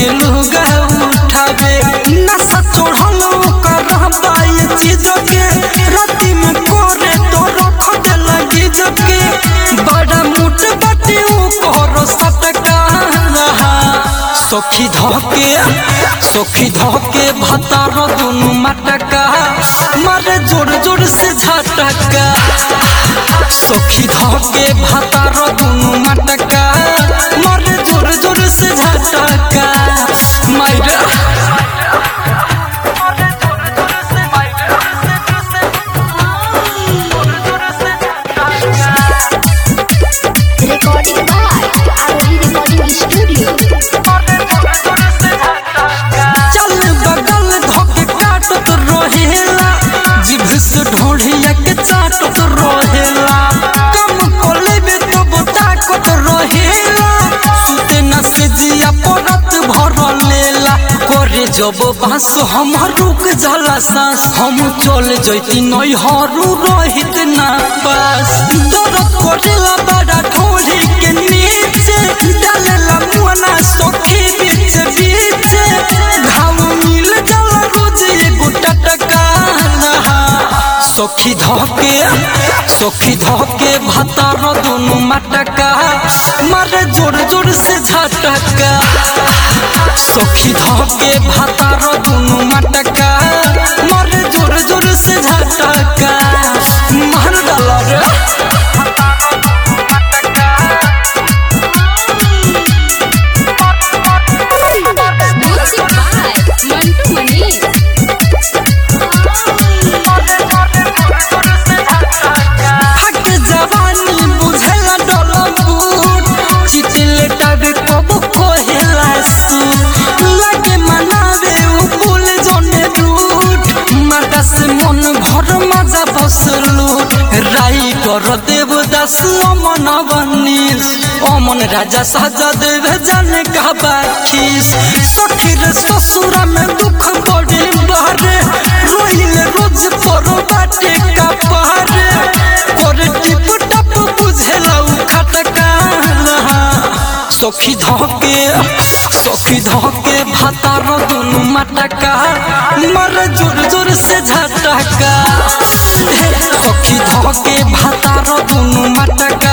लुगा उठावे नशा चढ़ल ओकर बाई चीज के राति में कोरे तो रख दे लगी जके बड़ा मुठ बाटी ऊपर सटका सखी धके सखी धके भतार दुनु मटका मारे जोर जोर से झटका सखी धके भतार दुनु मटका मारे जोर जोर से झटका Myra Recording by Arohi Recording Studio. चल बगल धोके काटत रहेला जिभ से ढोढ़िया के चाटत रहेला कम कोलेबे तब ताकत रहेला सुते न से जिया परत भर लेला करे जब बांस हम रुक जाला सांस हम चल जैती नई हरू रहित ना पास दर्द करेला बड़ा ढोढ़ी के नीचे डालेला मुआना सखी बीच बीच घाव मिल जाला रोज एगो टटका सखी धके सखी धके भतार दुनु मटका मारे जोर जोर से झटका सखी धके भतार दुनु मटका मारे जोर जोर से झटका मार डाला रे Music by Mantu Mani. हट जवानी बुझला डलबूट चितले टग कब कोहेला सूट लगे मनावे उ पुल जने रूट माता से मन भर मजा बसलूट राई कर देवदास अमन बनीस अमन राजा साजा देव जाने का बाखीस सखी रे ससुरा में दुख बड़ी बारे रोइले रोज पर बाटे का पारे करे टिप टप बुझेला उ खटका सखी धके सखी धके भातार दुनु मटका मर जोर जोर से झटका सखी धके भातार दुनु मटका